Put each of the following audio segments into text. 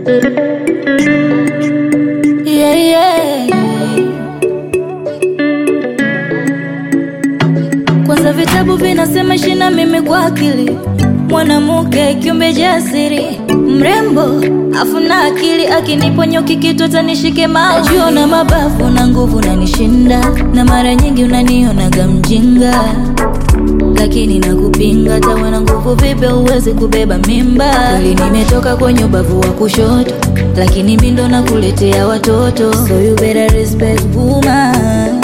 Yeah, yeah. Kwanza vitabu vinasema shina mimi kwa akili, mwanamke kiumbe jasiri, mrembo afu na akili, akiniponyoki kitu atanishike mao. Najua na mabavu na nguvu nanishinda, na mara nyingi unanionaga mjinga lakini nakupinga, tawa na nguvu vipi uweze kubeba mimba? Kweli nimetoka kwenye ubavu wa kushoto, lakini mi ndo nakuletea watoto, so you better respect woman.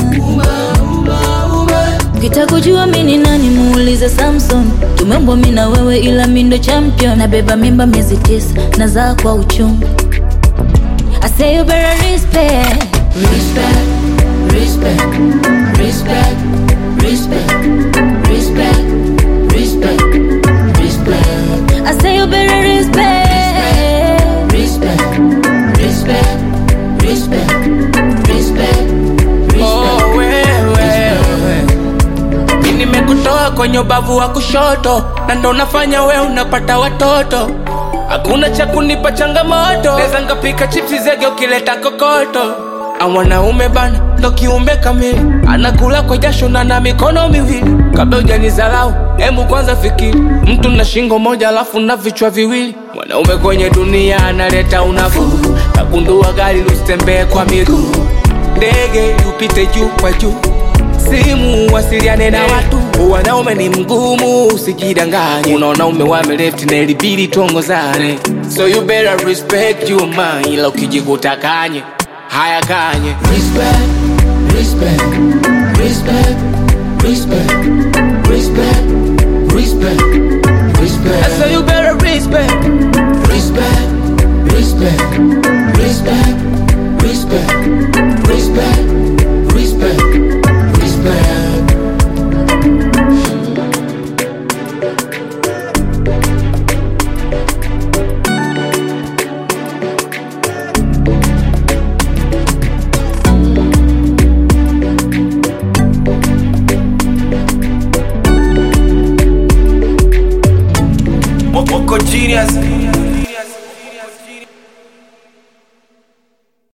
Ukitaka kujua mi ni nani, muulize Samson. Tumeumbwa mi na wewe, ila mi ndo champion. Nabeba mimba miezi tisa, nazaa kwa uchungu. I say you better respect, respect, respect, respect, respect, respect, respect, respect. I say you better respect, respect, respect, respect, respect, Oh, wewe mi nimekutoa kwenye ubavu wa kushoto na ndo nafanya we unapata watoto hakuna cha kunipa changamoto neza ngapika chipsi zege ukileta kokoto A mwanaume bana ndo kiumbe kamili anakula kwa jasho na na mikono miwili kabla ujanizalau hemu kwanza fikiri mtu na shingo moja alafu na vichwa viwili mwanaume kwenye dunia analeta unafuu nagundua gari lusitembee kwa miguu ndege upite juu kwa juu simu wasiliane na watu wanaume ni mgumu usijidanganye unaona ume wame left na ilibidi tuongozane so you better respect your man ila ukijikuta kanye haya kanye Respect, respect, respect, respect, respect, respect, respect, so you better respect respect, respect, respect, respect, respect, respect, respect. Moko genius